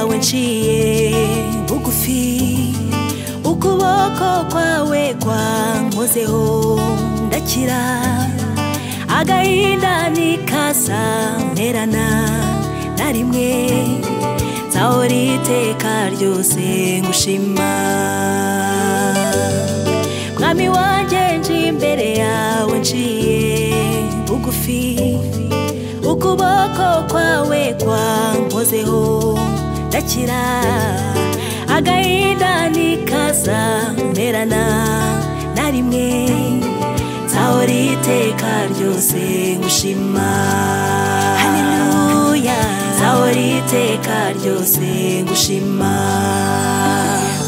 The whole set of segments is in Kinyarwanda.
uciye bugufi ukuboko kwawe kwankozeho ndakira agahinda nikaza mperana na rimwe nzahora iteka ryose ngushima mwami wanjye nje imbere yawe nciye bugufi ukuboko kwawe kwankozeho ndakira agahinda nikaza mperana na rimwe nzahora iteka ryose ngushima haleluya nzahora iteka ryose ngushima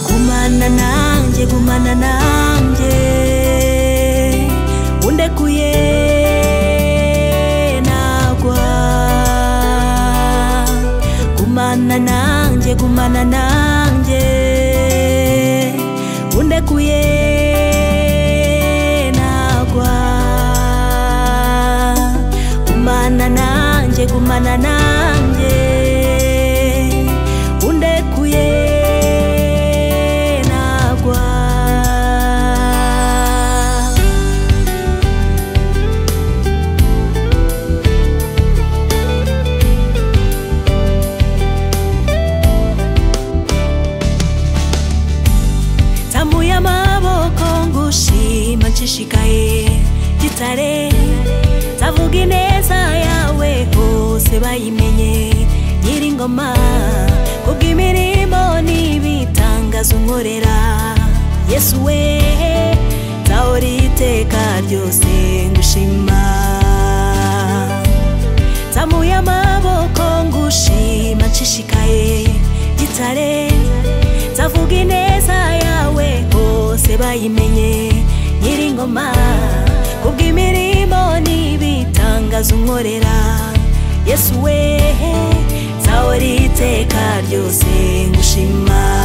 gumana nanjye gumana nanjye undekuye nagwa gumana nanjye gumana nanjye undekuye nagwa gumana nanjye gumana nanjye undekuye nagwa nzamuye amaboko ngushima nshishikaye gitare nzavuga ineza yawe hose bayimenye nyiringoma kubw'imirimo n'ibitangazo unkorera yesu we nzahora iteka ryose ngushima nzamuye amaboko ngushima nshishikaye gitare nzavuga ineza yawe hose bayimenye nyiringoma kubw'imirimo n'ibitangazo unkorera yesu we nzahora iteka ryose ngushima